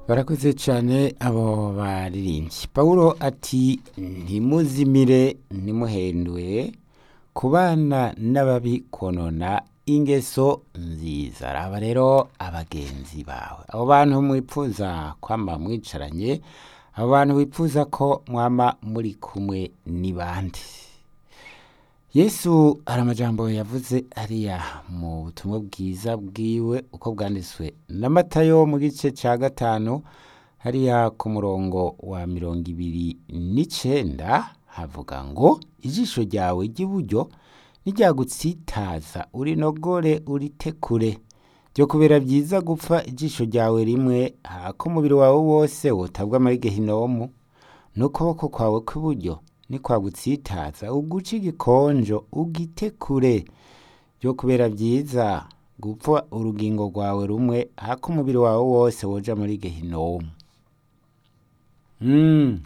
barakoze cyane abo baririmbyi pawulo ati ntimuzimire ntimuhenduye kubana n'ababi konona ingeso nziza raba rero abagenzi bawe abo bantu mwipfuza kwama mwicaranye abo bantu wifuza ko mwama muri kumwe ni bande yesu hari amajambo yavuze ariya mu butumwa bwiza bwiwe uko bwanditswe na matayo mu gice cya gatanu hariya ku murongo wa mirongo ibiri n'icenda havuga ngo ijisho ryawe ry'iburyo niryagutsitaza urinogore uritekure byo kubera byiza gupfa ijisho ryawe rimwe hako umubiri wawe wose wotabwa muri gehinomu n'ukuboko kwawe kw'iburyo nikwagutsitaza uguce igikonjo ugitekure byo kubera byiza gupfa urugingo rwawe rumwe hako umubiri wawe wose woja muri gehinomu mm.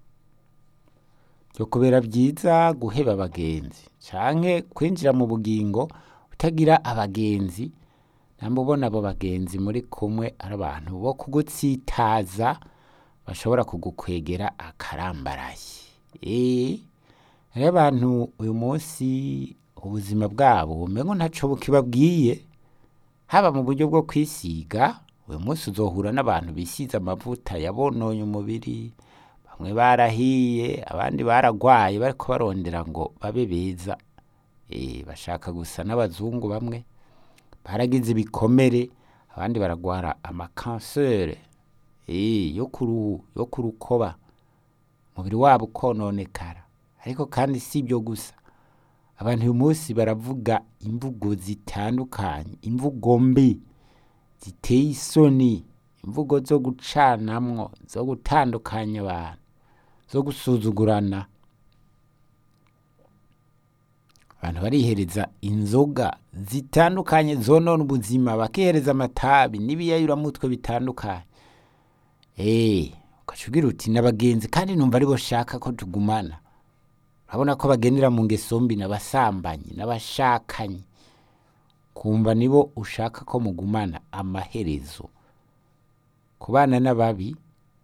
byo kubera byiza guheba abagenzi canke kwinjira mu bugingo utagira abagenzi namba ubona abo bagenzi muri kumwe ari abantu bo kugutsitaza bashobora kugukwegera akarambaraye eh hariho abantu uyu munsi ubuzima bwabo umengo ntaco bukibabwiye haba mu buryo bwo kwisiga uyu munsi uzohura n'abantu bisize amavuta yabononye umubiri bamwe barahiye abandi baragwaye bariko barondera ngo babe beza eh bashaka gusa n'abazungu bamwe baragize ibikomere abandi baragwara amakansere eh yo kuruhu yo kurukoba umubiri wabo ukononekara ariko kandi si ibyo gusa abantu uyu munsi baravuga imvugo zitandukanye imvugo mbi ziteye isoni imvugo zo gucanamwo zo gutandukanya abantu zo gusuzugurana abantu barihereza inzoga zitandukanye zonona ubuzima bakihereza amatabi n'ibiyayuramutwe bitandukanye eh ugaca ugira uti n'abagenzi kandi numva aribo shaka ko tugumana urabona ko bagendera mu ngeso mbi n'abasambanyi n'abashakanye kumva nibo ushaka ko mugumana amaherezo kubana n'ababi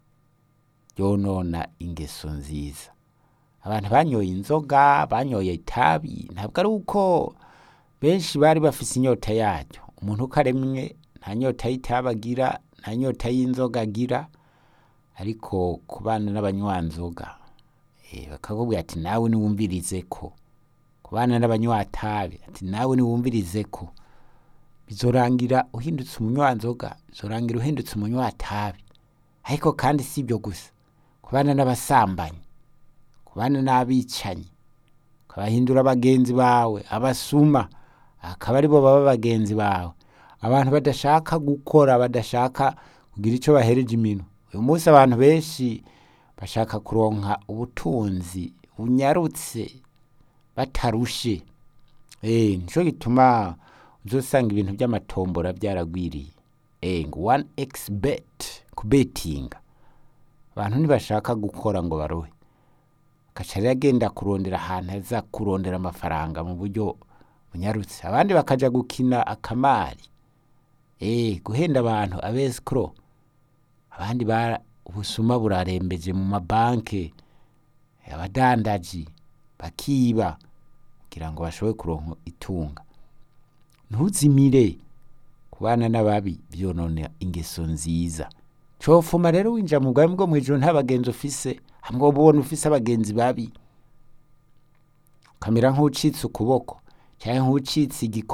yonona ingeso nziza abantu banyoye inzoga banyoye itabi ntabwo ari uko benshi bari bafise inyota yaryo umuntu uko aremwe nta nyota y'itabi agira nta nyota y'inzoga agira ariko kubana n'abanywanzoga eh, bakakubwira ati nawe niwumvirize ko kubana n'abanywantabi ati nawe niwumvirize ko bizorangira uhindutse umunywanzoga bizorangira uhindutse umunywantabi ariko kandi si ibyo gusa kubana n'abasambanyi kubana n'abicanyi ukabahindura bagenzi bawe abasuma akaba aribo baba bagenzi bawe abantu badashaka gukora badashaka kugira icyo bahereje imino uyu munsi abantu benshi bashaka kuronka ubutunzi bunyarutse batarushe eh nico gituma uzosanga ibintu by'amatombora byaragwiriye eh ngo 1x bet kubetinga abantu ntibashaka gukora ngo barohe agaca rero agenda kurondera ahantu aza kurondera amafaranga mu buryo bunyarutse abandi bakaja gukina akamari eh guhenda abantu abesikro abandi bara ubusuma burarembeje mu mabanke abadandaji bakiba kugira ngo bashobore kuronka itunga ntuzimire kubana n'ababi vyonona ingeso nziza cofuma rero winjira mu bwami bwo mw'ijuru nta bagenzi ufise hamwe ubona ufise abagenzi babi ukamera nk'ucitse ukuboko canke nk'ucitse igiko